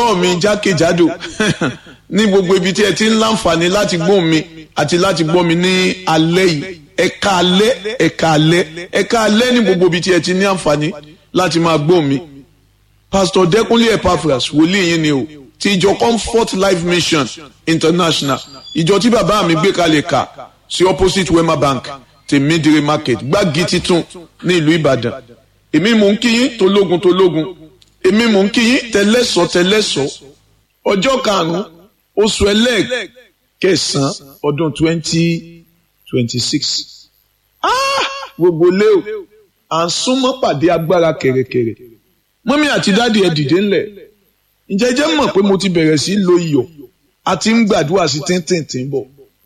olùgbọ́ mi jákèjádò ní gbogbo ibi tí ẹ ti ń láǹfààní láti gbóhùn mi àti láti gbọ́ mi ní alẹ́ yìí ẹ̀ka alẹ́ ẹ̀ka alẹ́ ẹ̀ka alẹ́ ní gbogbo ibi tí ẹ ti ní àǹfààní láti máa gbóhùn mi. Pastor Dẹ́kunlé Epaphras wòlíì yín ni o ti ìjọ Comfort Life Mission International ìjọ tí bàbá mi gbé kalẹ̀ kà sí opposite Wema Bank tèmídìrí market gbági titun ní ìlú Ìbàdàn èmi mò ń kí yín tológun tológun èmi mò ń kí yín tẹlẹ́sọ̀ tẹlẹ́sọ̀ ọjọ́ karùn-ún oṣù ẹlẹ́ẹ̀kẹsàn-án ọdún twenty twenty six gbogbo lé o à ń súnmọ́ pàdé agbára kẹ̀rẹ̀kẹ̀rẹ̀ mọ́mí àti dáàdi ẹ̀ dìde ńlẹ̀ ǹjẹ́ jẹ́ mọ̀ pé mo ti bẹ̀rẹ̀ sí lo iyọ̀ àti ń gbàdúrà sí tíntìntín bọ̀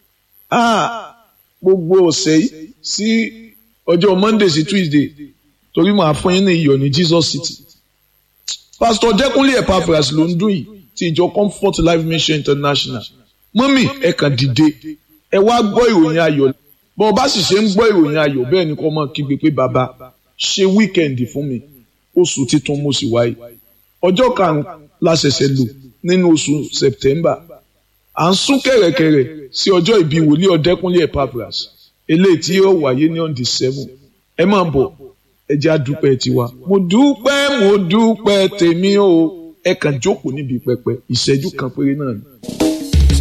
gbogbo ọ̀sẹ̀ yìí sí ọjọ́ Monday sí Tuesday torí màá fún yín ní iyọ̀ ní Jesus City Pastor Dẹ́kunlé Epaphras ló ń dún yìí ti ìjọ Comfort Life Mission International mọ́mì ẹ kàn dìde ẹ wá gbọ́ ìròyìn ayọ̀ bọ́n bá sì ṣe ń gbọ́ ìròyìn ayọ̀ bẹ́ẹ̀ ni kò mọ̀ kígbe pé bàbá ṣe wíkẹ́ndì fún mi oṣù titun mo sì wáyé ọjọ́ karùn-ún la ṣẹ̀ṣẹ̀ lò nínú oṣù September à ń sún kẹ̀rẹ̀kẹ̀rẹ̀ sí ọjọ́ ìbí wòlíì Ọ̀dẹ́kúnlé Epaphras eléyìí tí yóò wáyé ní on the seven ẹ máa bọ̀ ẹ jẹ́ àdúpẹ́ tiwa mo dúpẹ́ mo dúpẹ́ tèmi o ẹ kàn jókòó níbi pẹpẹ ìṣẹ́jú kan péré náà ni.